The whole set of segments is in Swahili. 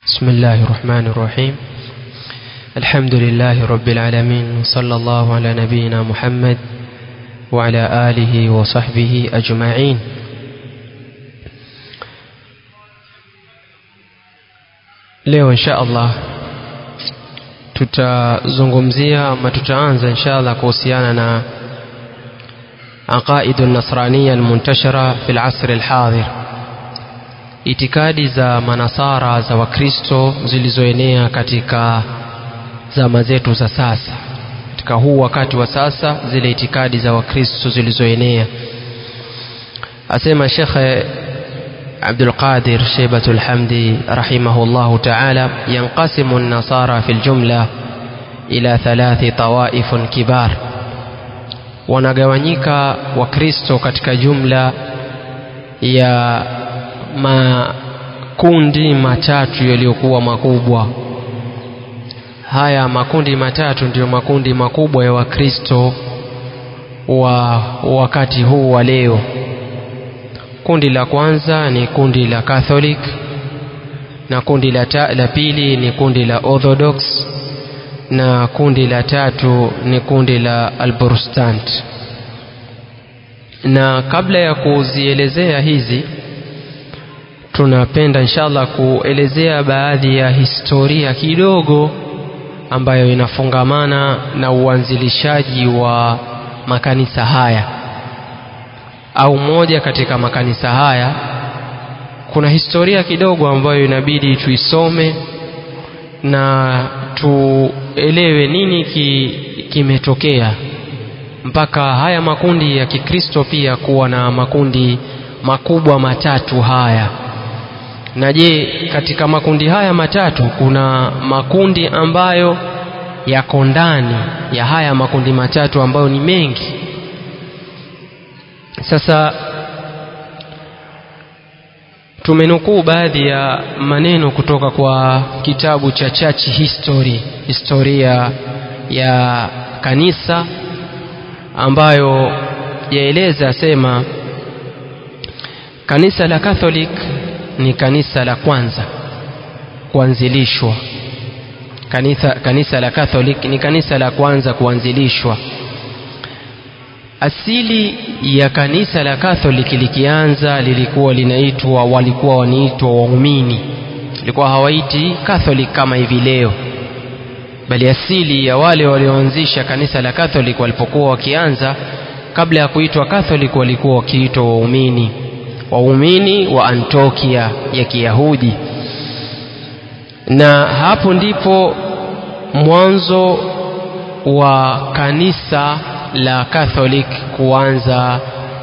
بسم الله الرحمن الرحيم الحمد لله رب العالمين صلى الله على نبينا محمد وعلى آله وصحبه أجمعين leo insha allah tutazungumzia ama tutaanza insha allah kuhusiana na aqaidu nasraniya almuntashara fi lasri alhadhir itikadi za manasara za wakristo zilizoenea katika zama zetu za sasa katika huu wakati wa sasa zile itikadi za wakristo zilizoenea asema shekhe عبد القادر شيبة الحمد رحمه الله تعالى ينقسم النصارى في الجملة إلى ثلاث طوائف كبار wanagawanyika wakristo katika jumla ya makundi matatu yaliyokuwa makubwa haya makundi matatu ndiyo makundi makubwa ya wakristo wa wakati huu wa leo kundi la kwanza ni kundi la catholic na kundi la, ta, la pili ni kundi la orthodox na kundi la tatu ni kundi la alprotestant na kabla ya kuzielezea hizi tunapenda inshallah kuelezea baadhi ya historia kidogo ambayo inafungamana na uanzilishaji wa makanisa haya au moja katika makanisa haya kuna historia kidogo ambayo inabidi tuisome na tuelewe nini ki, kimetokea mpaka haya makundi ya kikristo pia kuwa na makundi makubwa matatu haya na je katika makundi haya matatu kuna makundi ambayo yako ndani ya haya makundi matatu ambayo ni mengi sasa tumenukuu baadhi ya maneno kutoka kwa kitabu cha church history historia ya kanisa ambayo yaeleza sema kanisa la catholic ni kanisa la kwanza kuanzilishwa kanisa, kanisa la catholic ni kanisa la kwanza kuanzilishwa asili ya kanisa la Catholic likianza lilikuwa linaitwa walikuwa wanaitwa waumini ilikuwa hawaiti Catholic kama hivi leo bali asili ya wale walioanzisha kanisa la Catholic walipokuwa wakianza kabla ya kuitwa Catholic walikuwa wakiitwa waumini waumini wa Antiokia ya Kiyahudi na hapo ndipo mwanzo wa kanisa la Catholic kuanza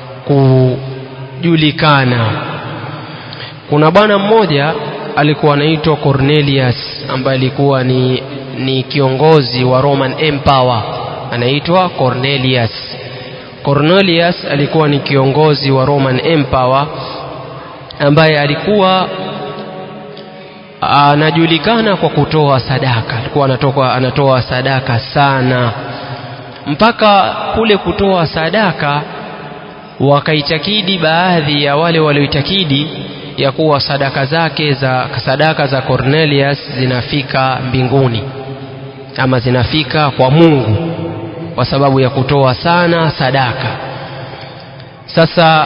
kujulikana. Kuna bwana mmoja alikuwa anaitwa Cornelius ambaye alikuwa ni, ni kiongozi wa Roman Empire, anaitwa Cornelius. Cornelius alikuwa ni kiongozi wa Roman Empire ambaye alikuwa anajulikana kwa kutoa sadaka, alikuwa anatoka, anatoa sadaka sana mpaka kule kutoa sadaka wakaitakidi baadhi ya wale walioitakidi ya kuwa sadaka zake za sadaka za Cornelius zinafika mbinguni ama zinafika kwa Mungu kwa sababu ya kutoa sana sadaka. Sasa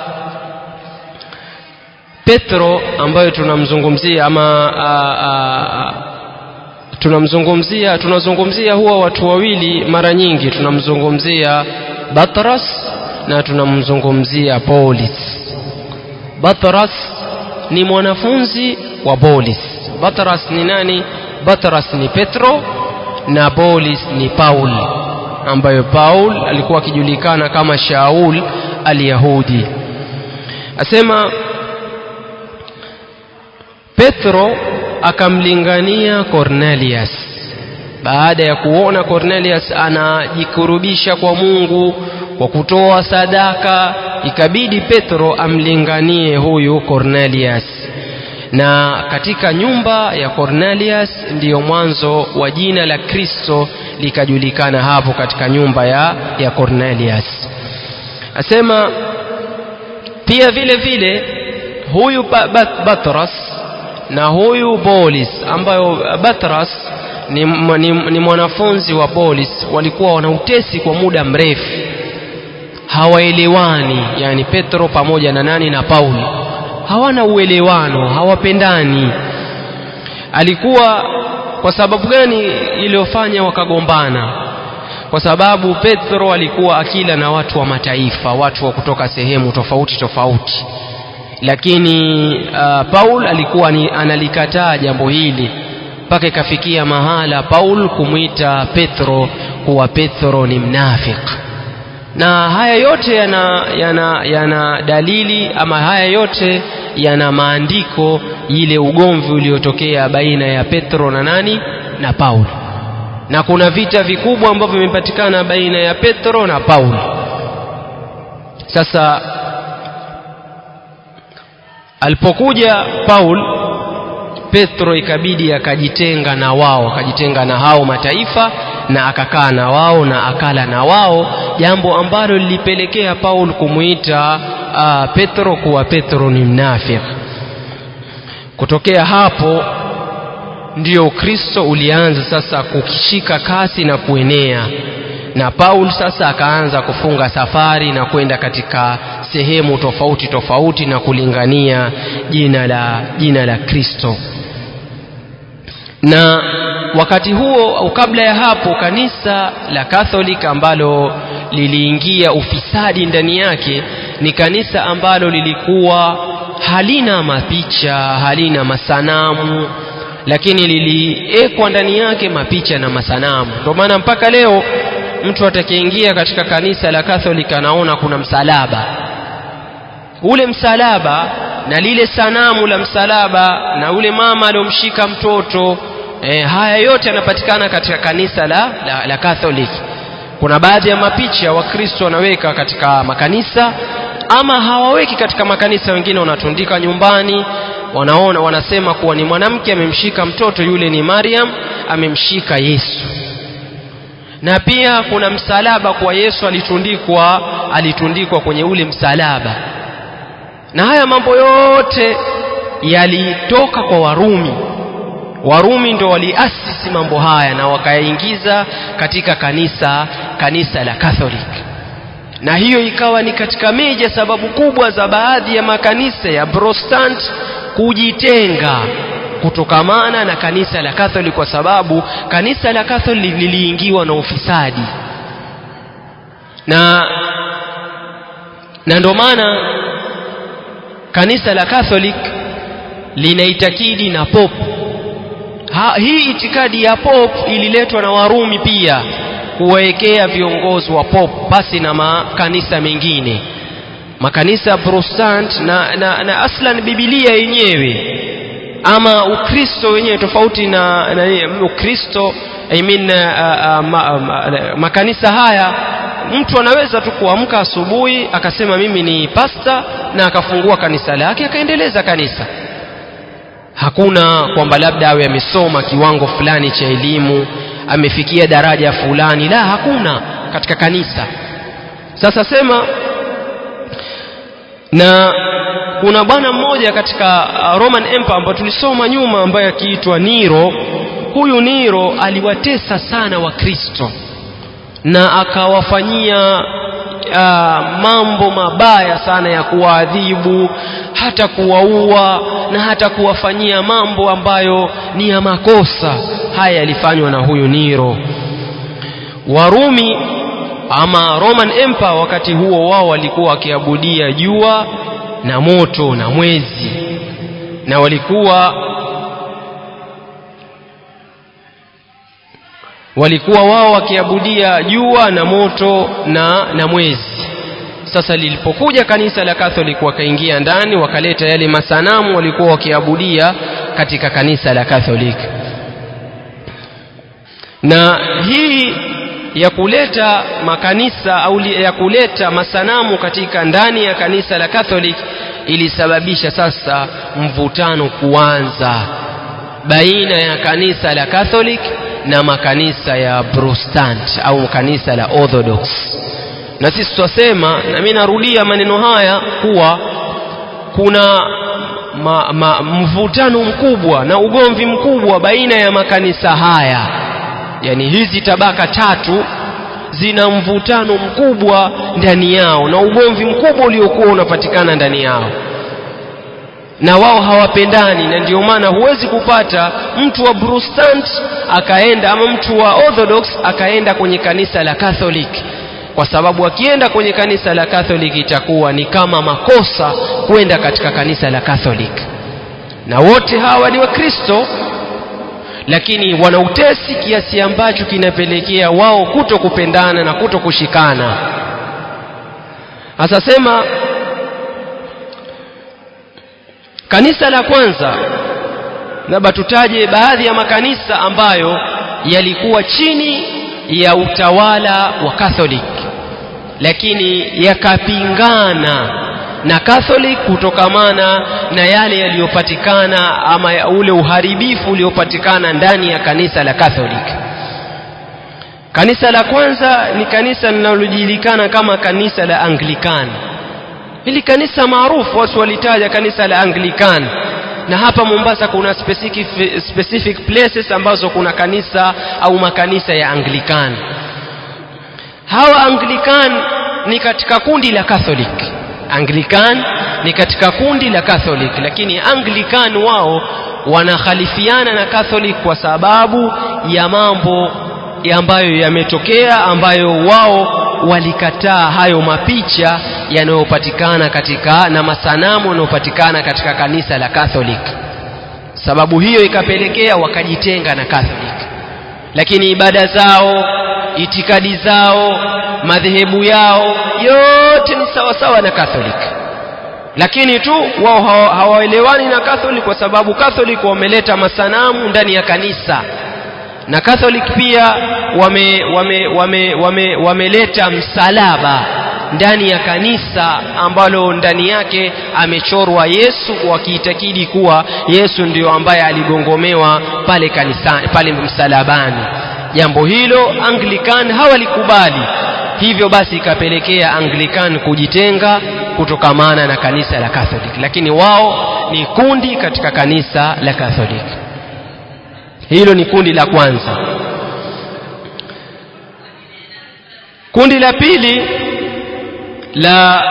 Petro ambayo tunamzungumzia ama a, a, tunamzungumzia tunazungumzia huwa watu wawili mara nyingi tunamzungumzia Batras na tunamzungumzia Paulis Batras ni mwanafunzi wa Paulis Batras ni nani Batras ni Petro na Paulis ni Paul ambayo Paul alikuwa akijulikana kama Shaul al-Yahudi asema Petro akamlingania Cornelius baada ya kuona Cornelius anajikurubisha kwa Mungu kwa kutoa sadaka ikabidi Petro amlinganie huyu Cornelius na katika nyumba ya Cornelius ndiyo mwanzo wa jina la Kristo likajulikana hapo katika nyumba ya, ya Cornelius asema pia vile vile huyu Batras na huyu Bolis ambayo Batras ni, ni, ni mwanafunzi wa Bolis walikuwa wana utesi kwa muda mrefu hawaelewani yani Petro pamoja na nani na Paulo hawana uelewano hawapendani alikuwa kwa sababu gani iliyofanya wakagombana kwa sababu Petro alikuwa akila na watu wa mataifa watu wa kutoka sehemu tofauti tofauti lakini uh, Paul alikuwa ni, analikataa jambo hili mpaka ikafikia mahala Paul kumwita Petro kuwa Petro ni mnafiki na haya yote yana, yana, yana dalili ama haya yote yana maandiko ile ugomvi uliotokea baina ya Petro na nani na Paulo na kuna vita vikubwa ambavyo vimepatikana baina ya Petro na Paulo sasa alipokuja Paul Petro ikabidi akajitenga na wao akajitenga na hao mataifa na akakaa na wao na akala na wao jambo ambalo lilipelekea Paul kumuita uh, Petro kuwa Petro ni mnafiki kutokea hapo ndio Ukristo ulianza sasa kukishika kasi na kuenea na Paul sasa akaanza kufunga safari na kwenda katika sehemu tofauti tofauti na kulingania jina la jina la Kristo na wakati huo au kabla ya hapo kanisa la Catholic ambalo liliingia ufisadi ndani yake ni kanisa ambalo lilikuwa halina mapicha halina masanamu lakini liliekwa ndani yake mapicha na masanamu ndio maana mpaka leo mtu atakayeingia katika kanisa la Catholic anaona kuna msalaba ule msalaba na lile sanamu la msalaba na ule mama aliyomshika mtoto e, haya yote yanapatikana katika kanisa la, la, la Catholic kuna baadhi ya mapicha wakristo wanaweka katika makanisa ama hawaweki katika makanisa wengine wanatundika nyumbani wanaona wanasema kuwa ni mwanamke amemshika mtoto yule ni Mariam amemshika Yesu na pia kuna msalaba kwa Yesu alitundikwa alitundikwa kwenye ule msalaba na haya mambo yote yalitoka kwa Warumi Warumi ndo waliasisi mambo haya na wakayaingiza katika kanisa kanisa la Catholic na hiyo ikawa ni katika meja sababu kubwa za baadhi ya makanisa ya Protestant kujitenga kutokamana na kanisa la Catholic kwa sababu kanisa la Catholic liliingiwa na ufisadi na na ndio maana kanisa la Catholic linaitakidi na pop ha, hii itikadi ya pop ililetwa na Warumi pia kuwawekea viongozi wa pop basi na makanisa mengine makanisa ya Protestant na, na, na aslan Biblia yenyewe ama Ukristo wenyewe tofauti na, na Ukristo I mean, uh, uh, ma, uh, makanisa haya mtu anaweza tu kuamka asubuhi akasema mimi ni pasta na akafungua kanisa lake akaendeleza kanisa hakuna kwamba labda awe amesoma kiwango fulani cha elimu amefikia daraja fulani la hakuna katika kanisa sasa sema na kuna bwana mmoja katika Roman Empire ambayo tulisoma nyuma ambaye akiitwa Nero huyu Nero aliwatesa sana wakristo na akawafanyia uh, mambo mabaya sana ya kuwaadhibu hata kuwaua na hata kuwafanyia mambo ambayo ni ya makosa haya yalifanywa na huyu Nero Warumi ama Roman Empire wakati huo wao walikuwa wakiabudia jua na moto na mwezi na walikuwa walikuwa wao wakiabudia jua na moto na, na mwezi sasa lilipokuja kanisa la Catholic wakaingia ndani wakaleta yale masanamu walikuwa wakiabudia katika kanisa la Catholic na hii ya kuleta makanisa au ya kuleta masanamu katika ndani ya kanisa la Catholic ilisababisha sasa mvutano kuanza baina ya kanisa la Catholic na makanisa ya Protestant au kanisa la Orthodox na sisi twasema na mimi narudia maneno haya kuwa kuna ma, ma, mvutano mkubwa na ugomvi mkubwa baina ya makanisa haya yani hizi tabaka tatu zina mvutano mkubwa ndani yao na ugomvi mkubwa uliokuwa unapatikana ndani yao na wao hawapendani na ndio maana huwezi kupata mtu wa Protestant akaenda ama mtu wa Orthodox akaenda kwenye kanisa la Catholic kwa sababu akienda kwenye kanisa la Catholic itakuwa ni kama makosa kwenda katika kanisa la Catholic na wote hawa ni Wakristo lakini wana utesi kiasi ambacho kinapelekea wao kuto kupendana na kuto kushikana asasema kanisa la kwanza labda tutaje baadhi ya makanisa ambayo yalikuwa chini ya utawala wa Catholic lakini yakapingana na Catholic kutokamana na yale yaliyopatikana ama ya ule uharibifu uliopatikana ndani ya kanisa la Catholic. Kanisa la kwanza ni kanisa linalojulikana kama kanisa la Anglican. Hili kanisa maarufu watu walitaja kanisa la Anglican na hapa Mombasa kuna specific, specific places ambazo kuna kanisa au makanisa ya Anglican. Hawa Anglican ni katika kundi la Catholic. Anglican ni katika kundi la Catholic, lakini Anglican wao wanakhalifiana na Catholic kwa sababu ya mambo ambayo yametokea, ambayo wao walikataa hayo mapicha yanayopatikana katika na masanamu yanayopatikana katika kanisa la Catholic. Sababu hiyo ikapelekea wakajitenga na Catholic, lakini ibada zao, itikadi zao, madhehebu yao yote ni sawa sawa na Catholic, lakini tu wao hawaelewani na Catholic kwa sababu Catholic wameleta masanamu ndani ya kanisa na Catholic pia wame, wame, wame, wame, wameleta msalaba ndani ya kanisa ambalo ndani yake amechorwa Yesu wakiitakidi kuwa Yesu ndio ambaye aligongomewa pale kanisani pale msalabani. Jambo hilo Anglican hawalikubali, hivyo basi ikapelekea Anglican kujitenga kutokamana na kanisa la Catholic, lakini wao ni kundi katika kanisa la Catholic. Hilo ni kundi la kwanza. Kundi la pili la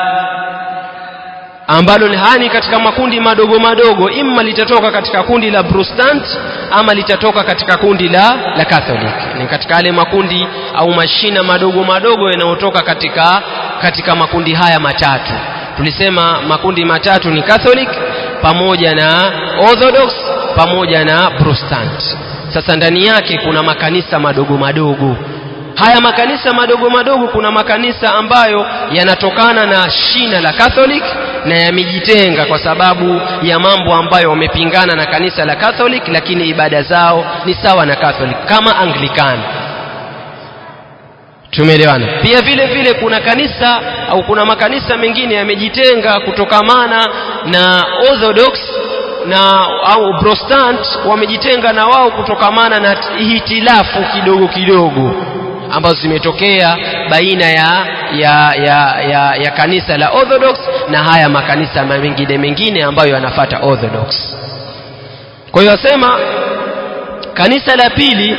ambalo ni hani katika makundi madogo madogo, imma litatoka katika kundi la Protestant ama litatoka katika kundi la, la Catholic. Ni katika yale makundi au mashina madogo madogo yanayotoka katika, katika makundi haya matatu. Tulisema makundi matatu ni Catholic pamoja na Orthodox pamoja na Protestant. Sasa ndani yake kuna makanisa madogo madogo. Haya makanisa madogo madogo, kuna makanisa ambayo yanatokana na shina la Catholic na yamejitenga kwa sababu ya mambo ambayo wamepingana na kanisa la Catholic, lakini ibada zao ni sawa na Catholic kama Anglican. Tumeelewana? Pia vile vile kuna kanisa au kuna makanisa mengine yamejitenga kutokamana na Orthodox na au Protestant wamejitenga na wao kutokamana na hitilafu kidogo kidogo ambazo zimetokea baina ya, ya, ya, ya, ya kanisa la Orthodox na haya makanisa mengine mengine ambayo yanafata Orthodox. Kwa hiyo wasema kanisa la pili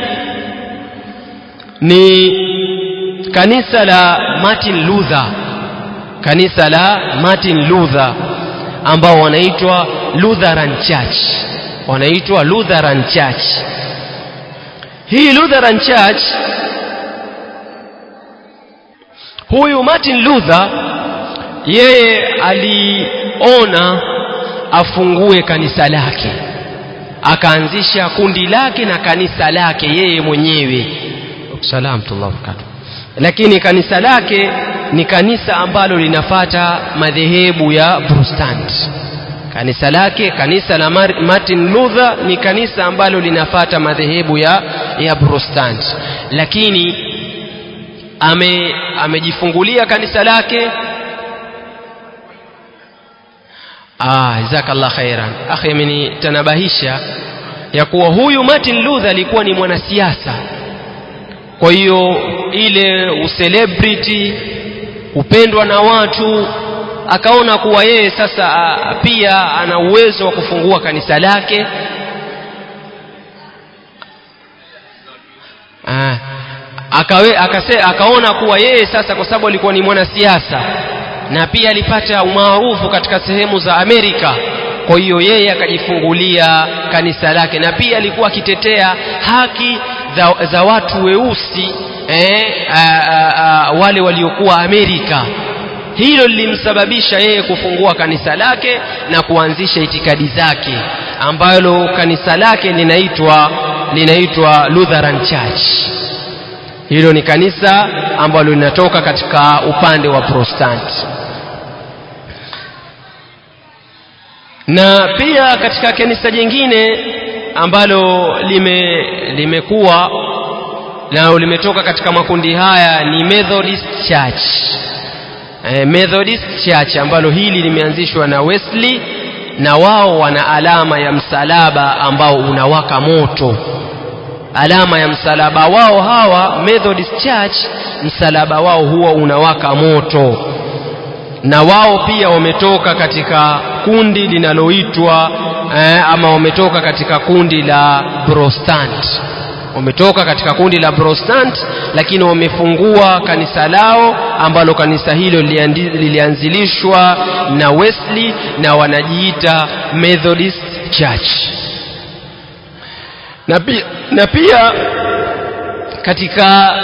ni kanisa la Martin Luther, kanisa la Martin Luther ambao wanaitwa Lutheran Church, wanaitwa Lutheran Church. Hii Lutheran Church, huyu Martin Luther yeye aliona afungue kanisa lake, akaanzisha kundi lake na kanisa lake yeye mwenyewe. Salam tullah barakatuh. Lakini kanisa lake ni kanisa ambalo linafata madhehebu ya Protestant. Kanisa lake kanisa la Martin Luther ni kanisa ambalo linafata madhehebu ya, ya Protestant, lakini ame amejifungulia kanisa lake. Ah, jazakallah khairan. Akhi amenitanabahisha ya kuwa huyu Martin Luther alikuwa ni mwanasiasa kwa hiyo ile ucelebrity kupendwa na watu akaona kuwa yeye sasa a, pia ana uwezo wa kufungua kanisa lake Ah, akawe, akase, akaona kuwa yeye sasa kwa sababu alikuwa ni mwanasiasa na pia alipata umaarufu katika sehemu za Amerika kwa hiyo yeye akajifungulia kanisa lake na pia alikuwa akitetea haki za, za watu weusi eh, a, a, a, wale waliokuwa Amerika hilo lilimsababisha yeye kufungua kanisa lake na kuanzisha itikadi zake ambalo kanisa lake linaitwa linaitwa Lutheran Church hilo ni kanisa ambalo linatoka katika upande wa Protestant na pia katika kanisa jingine ambalo lime limekuwa nalo limetoka katika makundi haya ni Methodist Church eh, Methodist Church ambalo hili limeanzishwa na Wesley na wao wana alama ya msalaba ambao unawaka moto alama ya msalaba wao hawa Methodist Church msalaba wao huwa unawaka moto na wao pia wametoka katika kundi linaloitwa eh, ama wametoka katika kundi la Protestant wametoka katika kundi la Protestant lakini wamefungua kanisa lao ambalo kanisa hilo lilianzilishwa na Wesley na wanajiita Methodist Church na pia, na pia katika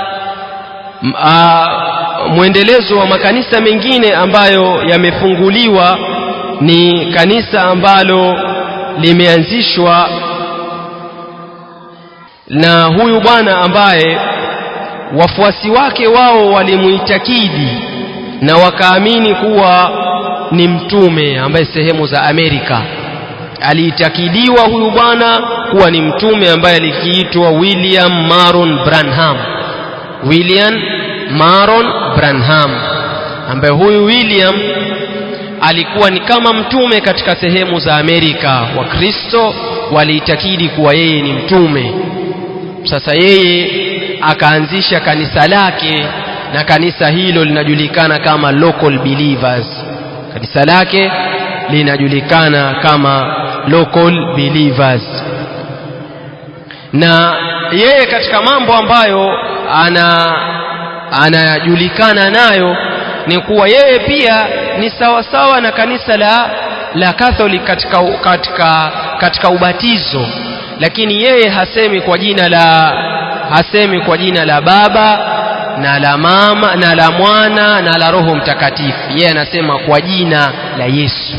uh, mwendelezo wa makanisa mengine ambayo yamefunguliwa ni kanisa ambalo limeanzishwa na huyu bwana ambaye wafuasi wake wao walimuitakidi na wakaamini kuwa ni mtume ambaye sehemu za Amerika aliitakidiwa huyu bwana kuwa ni mtume ambaye alikiitwa William Maron Branham William Maron Branham ambaye huyu William alikuwa ni kama mtume katika sehemu za Amerika Wakristo waliitakidi kuwa yeye ni mtume sasa yeye akaanzisha kanisa lake na kanisa hilo linajulikana kama local believers kanisa lake linajulikana kama local believers na yeye katika mambo ambayo ana anajulikana nayo ni kuwa yeye pia ni sawasawa na kanisa la la Catholic katika, katika, katika ubatizo lakini yeye hasemi kwa jina la hasemi kwa jina la baba na la mama na la mwana na la roho mtakatifu yeye anasema kwa jina la Yesu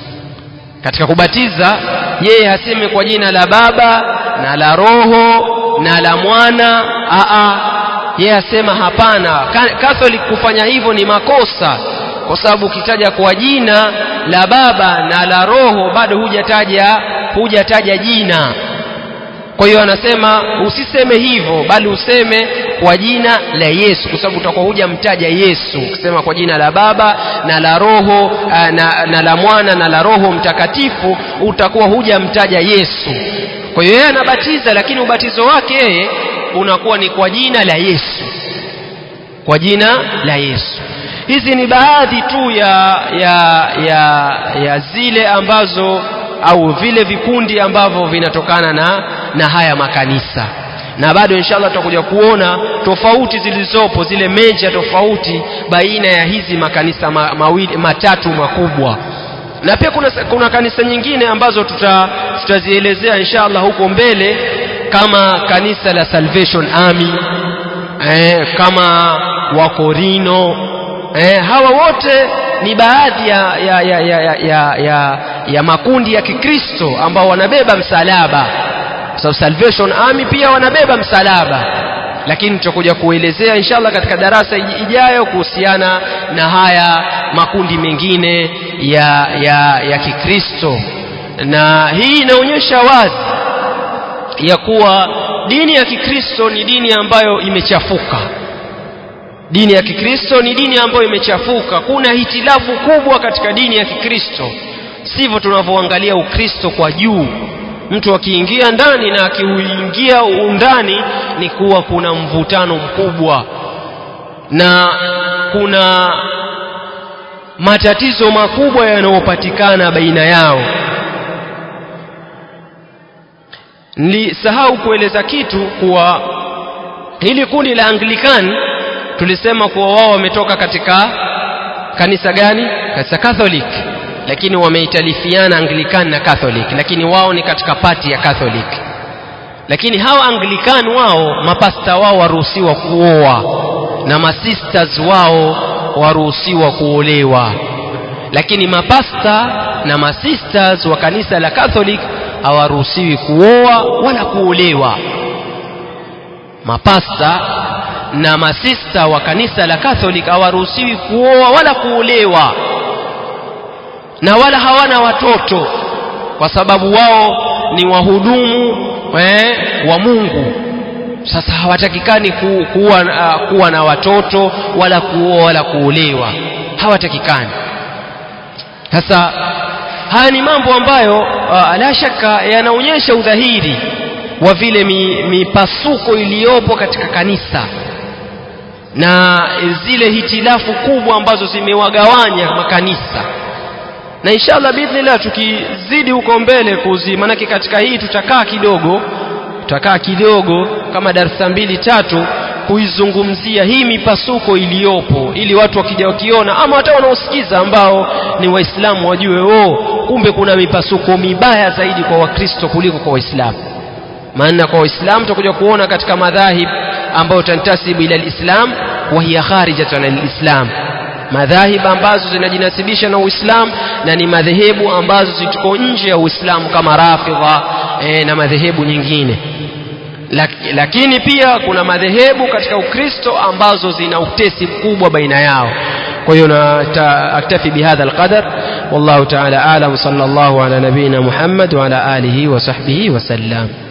katika kubatiza yeye hasemi kwa jina la baba na la roho na la mwana aa yeye asema hapana Catholic kufanya hivyo ni makosa kwa sababu ukitaja kwa jina la baba na la roho bado hujataja hujataja jina kwa hiyo anasema usiseme hivyo bali useme kwa jina la Yesu kwa sababu utakuwa hujamtaja Yesu ukisema kwa jina la baba na la roho na, na la mwana na la roho mtakatifu utakuwa hujamtaja Yesu kwa hiyo yeye anabatiza lakini ubatizo wake yeye unakuwa ni kwa jina la Yesu kwa jina la Yesu hizi ni baadhi tu ya, ya, ya, ya zile ambazo au vile vikundi ambavyo vinatokana na, na haya makanisa na bado inshallah tutakuja kuona tofauti zilizopo zile meja tofauti baina ya hizi makanisa ma, mawili matatu makubwa na pia kuna, kuna kanisa nyingine ambazo tuta, tutazielezea inshallah huko mbele kama kanisa la Salvation Army eh, kama Wakorino eh, hawa wote ni baadhi ya, ya, ya, ya, ya, ya, ya, ya makundi ya Kikristo ambao wanabeba msalaba so Salvation Army pia wanabeba msalaba lakini tutakuja kuelezea inshallah katika darasa ijayo kuhusiana na haya makundi mengine ya, ya, ya Kikristo na hii inaonyesha wazi ya kuwa dini ya Kikristo ni dini ambayo imechafuka dini ya Kikristo ni dini ambayo imechafuka kuna hitilafu kubwa katika dini ya Kikristo sivyo tunavyoangalia Ukristo kwa juu mtu akiingia ndani na akiuingia undani ni kuwa kuna mvutano mkubwa na kuna matatizo makubwa yanayopatikana baina yao nilisahau kueleza kitu kuwa hili kundi la Anglican tulisema kuwa wao wametoka katika kanisa gani kanisa Catholic lakini wameitalifiana Anglican na Catholic lakini wao ni katika pati ya Catholic lakini hawa Anglican wao mapasta wao waruhusiwa kuoa na masisters wao waruhusiwa kuolewa lakini mapasta na masisters wa kanisa la Catholic hawaruhusiwi kuoa wala kuolewa mapasta na masista wa kanisa la Catholic hawaruhusiwi kuoa wala kuolewa na wala hawana watoto kwa sababu wao ni wahudumu eh, wa Mungu sasa hawatakikani ku, kuwa, uh, kuwa na watoto wala kuoa wala kuolewa hawatakikani sasa haya ni mambo ambayo uh, la shaka yanaonyesha udhahiri wa vile mipasuko mi iliyopo katika kanisa na zile hitilafu kubwa ambazo zimewagawanya makanisa na inshallah biidhnillah tukizidi huko mbele kuzi manake katika hii tutakaa kidogo tutakaa kidogo kama darasa mbili tatu kuizungumzia hii mipasuko iliyopo ili watu wakija wakiona ama hata wanaosikiza ambao ni waislamu wajue oh kumbe kuna mipasuko mibaya zaidi kwa wakristo kuliko kwa waislamu maana kwa waislamu tutakuja kuona katika madhahib ambayo tantasibu ila alislam wa hiya kharijatan alislam madhahib ambazo zinajinasibisha na uislamu na ni madhehebu ambazo zituko nje ya uislamu kama rafidha e, na madhehebu nyingine lakini pia kuna madhehebu katika ukristo ambazo zina utesi mkubwa baina yao kwa hiyo aktafi bihadha alqadar wallahu ta'ala a'lam sallallahu ala nabina muhammad wa ala alihi wa sahbihi wa sallam